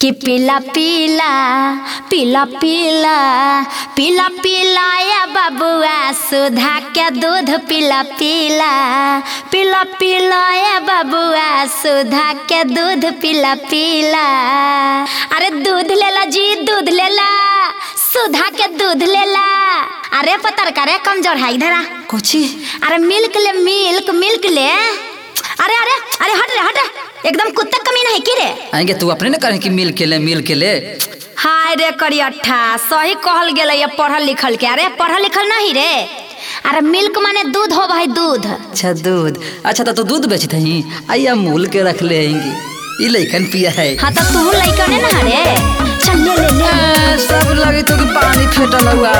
कि पीला पीला पीला पीला पीला पीला या बबुआ सुधा के दूध पीला पीला पीला पीला या बबुआ सुधा के दूध पीला पीला अरे दूध लेला जी दूध लेला सुधा के दूध लेला अरे पतर करे कमजोर है इधर आ कोची अरे मिल्क ले मिल्क मिल्क ले अरे अरे अरे हट रे हट रे एकदम कुत्ता कमीना है की रे आएंगे तू अपने न करें कि मिल के ले मिल के ले हाय रे करियठा सही कहल गेलै ये पढ़ल लिखल के अरे पढ़ल लिखल नहीं रे अरे मिल्क माने दूध हो भाई दूध अच्छा दूध अच्छा तो, तो दूध बेचते ही आइए अमूल के रख ले आएंगे ये लइकन पिया है हाँ तो तू लइका ने ना रे चल ले ले ले ए, सब लगे तो कि पानी फेटल हुआ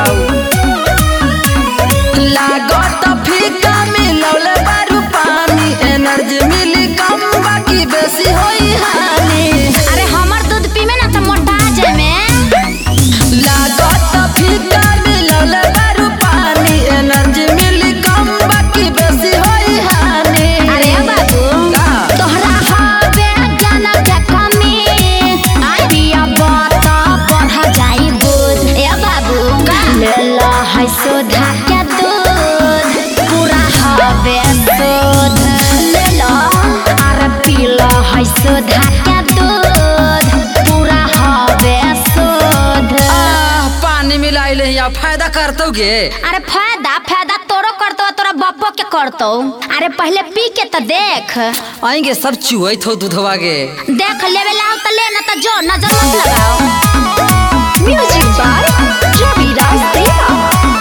लागत फीका मिलौले बारू पानी एनर्जी मिली कम बाकी बेसी होई हानि अरे हमर दूध पीमे ना तो मोटा जाए में लागत फीका मिलौले बारू पानी एनर्जी मिली कम बाकी बेसी होई हानि अरे बाबू का? तोहरा हवे ज्ञान के कमी आई बिया बात बढ़ जाई बुझ ए बाबू ले लो है सुधा के दूध पूरा हवे दूध ले लो अरे पी लो है सुधा के दूध पूरा हवे दूध आह, पानी मिलाई ले या फायदा करतो गे अरे फायदा फायदा तोरो करतो तोरा बापो के करतो अरे पहले पी के तो देख आएंगे सब चुहई थो दूधवा गे देख लेवे लाओ तो ले ना तो जो नजर मत लगाओ म्यूजिक बाय रवि राज देवा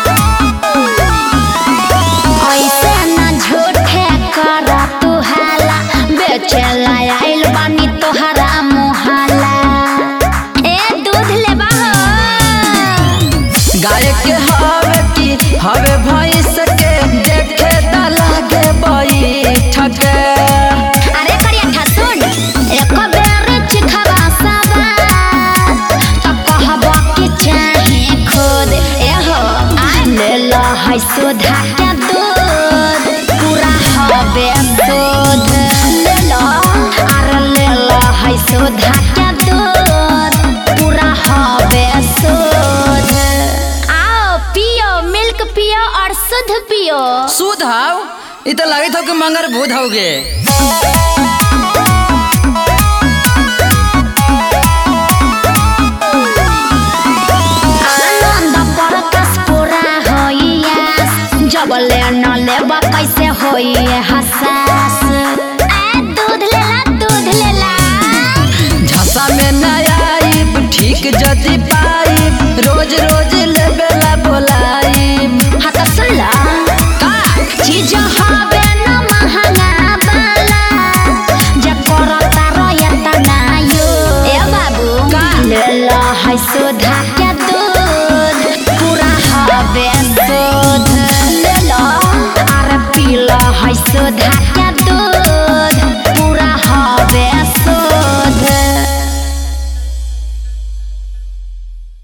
ऐसे ना झूठे कर तू हाला बेचे आइल बानी तोहरा मुहाला ए दूध ले बाहो गाय के हवे की हवे भैंस के देखे त लागे बैठके अरे करिया सुन एक बेर चिखवा सवा तो कहबो कि चाहे खुद एहो आ ले लो है सुधा के दूध पूरा हवे दूध ले लो अरे ले लो है सुधा के दूध पूरा हवे दूध आओ पियो मिल्क पियो और शुद्ध पियो सुध हाव इ त लागे थो कि मंगर भूत होगे आनंद परकस पूरा होइया जब ले न लेबा कैसे होइए हसास ए दूध लेला दूध लेला झसा में न आईब ठीक जदी पाइब रोज रोज लेबेला बोलाइब हाँ तो सुन ला का चीज हवे न महंगा वाला जे करता रहता ना यो ए बाबू का? ले ला है सुधा के दूध पूरा हवे दूध ले ला अरे पी ला है सुधा के दूध